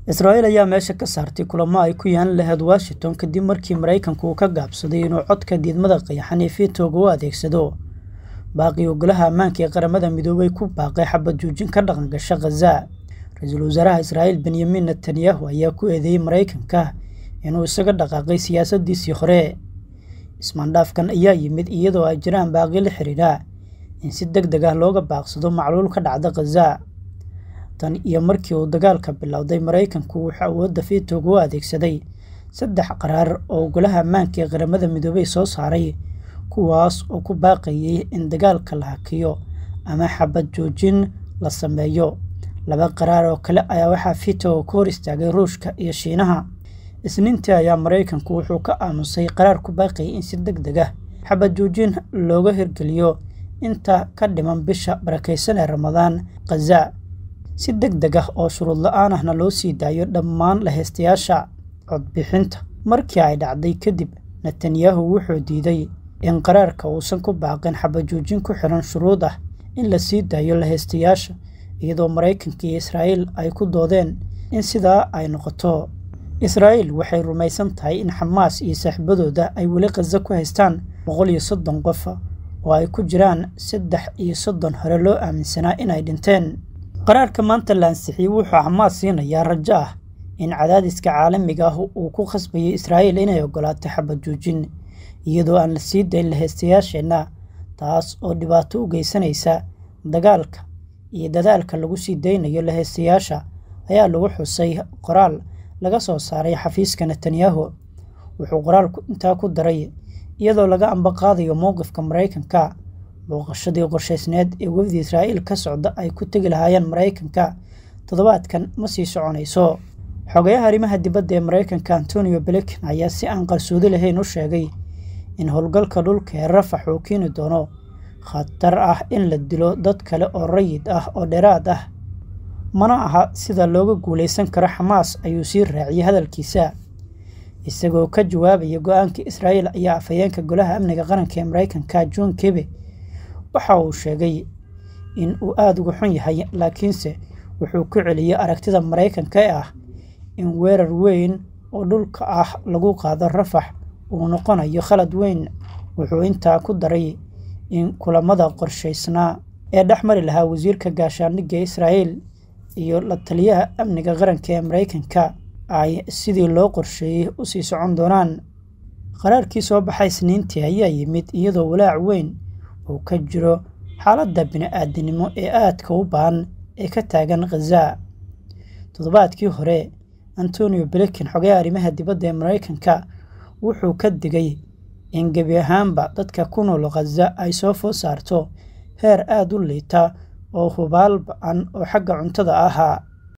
israa'iil ayaa meesha ka saartay kulamo ay ku yaan lahayd washington kadib markii maraykanku uu ka gaabsaday inuu codka diidmada qayaxan ee fiitooga u adeegsado baaqii ogolaha ammaanka ee qaramada midoobay ku baaqay xabad joojin ka dhaqan gasha khaza ra-iisul wasaaraha israa'iil benyamin netanyahu ayaa ku eedeeyey maraykanka inuu isaga dhaqaaqay siyaasaddiisii hore ismaandhaafkan ayaa yimid iyadoo ay jiraan baaqi la xiriira in si deg deg ah looga baaqsado macluul ka dhacda khaza tan iyo markii uu dagaalka bilowday maraykanku wuxuu awoodda fiitooga u adeegsaday saddex qaraar oo golaha ammaanka ee qaramada midoobey soo saaray kuwaas oo ku baaqayay in dagaalka la hakiyo ama xabad joojin la sameeyo laba qaraar oo kale ayaa waxaa fiitooga ka hor istaagay ruushka iyo shiinaha isniintii ayaa maraykanku wuxuu ka aamusay qaraar ku baaqayay in si deg deg ah xabad joojin looga hirgeliyo inta ka dhiman bisha barakaysan ee ramadaan khaza si deg deg ah oo shuruud la-aan ahna loo sii daayo dhammaan laheystayaasha codbixinta markii ay dhacday kadib netanyahu wuxuu diiday in qaraarka uusan ku baaqin xabajoojin ku xiran shuruud ah in la sii daayo laheystayaasha iyadoo maraykanka iyo israa'iil ay ku doodeen in sidaa ay noqoto israa'iil waxay rumaysan tahay in xamaas iyo saaxiibadooda ay weli khaza ku haystaan boqol iyo soddon qof oo ay ku jiraan saddex iyo soddon hore loo aaminsanaa inay dhinteen qaraarka maanta la ansixiyey wuxuu xamaas siinayaa rajo ah in cadaadiska caalamiga ah uu ku khasbayo israa'iil inay ogolaato xabad joojin iyadoo aan la sii dayn laheystayaasheenna taas oo dhibaato u geysanaysa dagaalka iyo dadaalka lagu sii daynayo laheystayaasha ayaa lagu xusay qoraal laga soo saaray xafiiska netanyahu wuxuu qoraalku intaa ku daray iyadoo laga ambaqaadayo mowqifka maraykanka booqashadii qorshaysneed ee wefdi israa'iil ka socda ay ku tegi lahaayeen maraykanka toddobaadkan ma sii soconayso xogayaha arrimaha dibadda ee maraykanka antonio blinken ayaa si aan qarsoodi lahayn u sheegay in howlgalka dhulka ee rafax uu keeni doono khatar ah in la dilo dad kale oo rayid ah oo dheeraad ah mana aha sida looga guulaysan karo xamaas ayuu sii raaciyey hadalkiisa isagoo ka jawaabaya go-aanka israa'iil ayaa afhayeenka golaha amniga qaranka ee maraykanka john kebe waxa uu sheegay in uu aada uga xun yahay laakiinse wuxuu ku celiyey aragtida maraykanka ee ah in weerar weyn oo dhulka ah lagu qaado rafax uu noqonayo khalad weyn wuxuu intaa ku daray in kulamada qorshaysnaa ee dhex mari lahaa wasiirka gaashaandhigga israa'iil iyo la taliyaha amniga qaranka ee maraykanka ay sidii loo qorsheeyey u sii socon doonaan qaraarkii soo baxay isniintii ayaa yimid iyadoo walaac weyn uu ka jiro xaaladda bini-aadinimo ee aadka u baahan ee ka taagan khaza toddobaadkii hore antonio blinken xogayaha arrimaha dibadda ee maraykanka wuxuu ka digay in gebi ahaanba dadka ku nool khaza ay soo food saarto heer aada u liita oo hubaal ba-an oo xagga cuntada ahaa